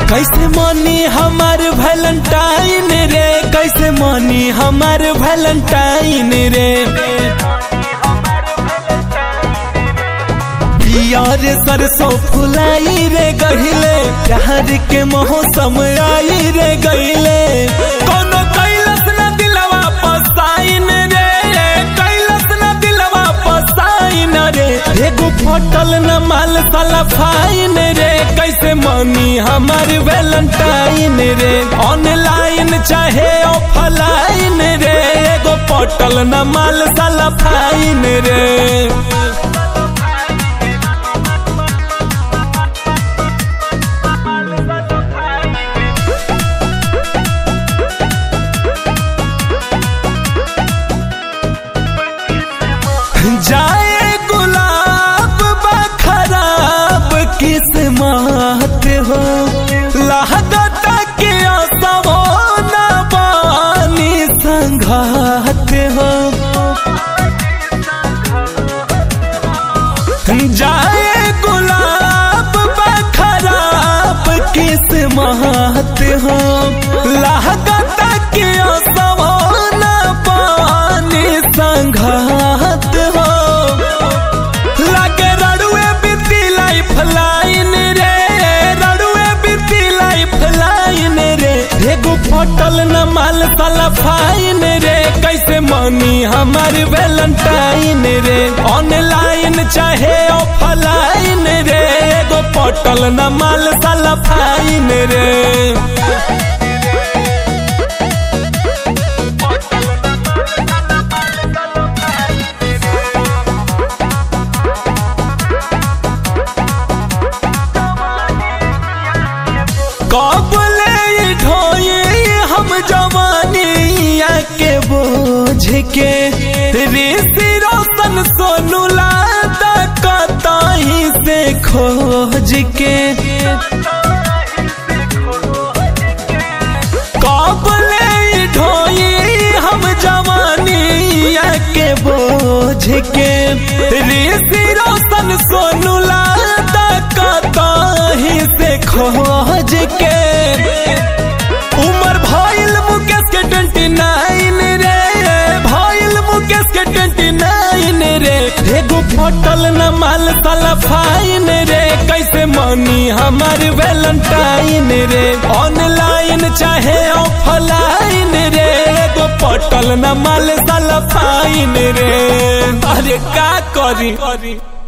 कैसे मानी हमार वैलेंटाइन रे कैसे मानी हमार वैलेंटाइन रे यार सरसों फुलाई रे गहिले प्यार के मौसम आई रे गहिले कोनो कैलस न दिलवा पसाइन रे कैलस न दिलवा पसाइन रे एगो फटल न माल साला फाइन रे कैसे मानी हमार वैलेंटाइन रे ऑनलाइन चाहे ऑफलाइन रे एगो फटल न माल साला फाइन रे जाए गुलाब बखराब किस्मत हो लागत के असवो न बानी संघात हो जाए गुलाब बखराब किस्मत हो लागत के असवो न बानी संघात हो लागे रड़ुए बीती लाइफ लाइन रे रड़ुए बीती लाइफ लाइन रे एगो फटल न माल साला फाइन रे कैसे मानी हमार वैलेंटाइन रे ऑनलाइन चाहे ऑफलाइन रे एगो फटल न माल साला फाइन रे कब ले ढोए हम जवानिया के बोझ के ऋषि रोशन सोनू लादा कताही से खोज के कब ले ढोए हम जवानिया के बोझ के ऋषि रोशन सोनू लादा कताही से खोज के उमर भइल मुकेश के ट्वेंटी नाइन रे भइल मुकेश के ट्वेंटी नाइन रे एगो फटल न माल साला फाइन रे कैसे मानी हमार वैलेंटाइन रे ऑनलाइन चाहे ऑफलाइन रे एगो फटल न माल साला फाइन रे अरे का करी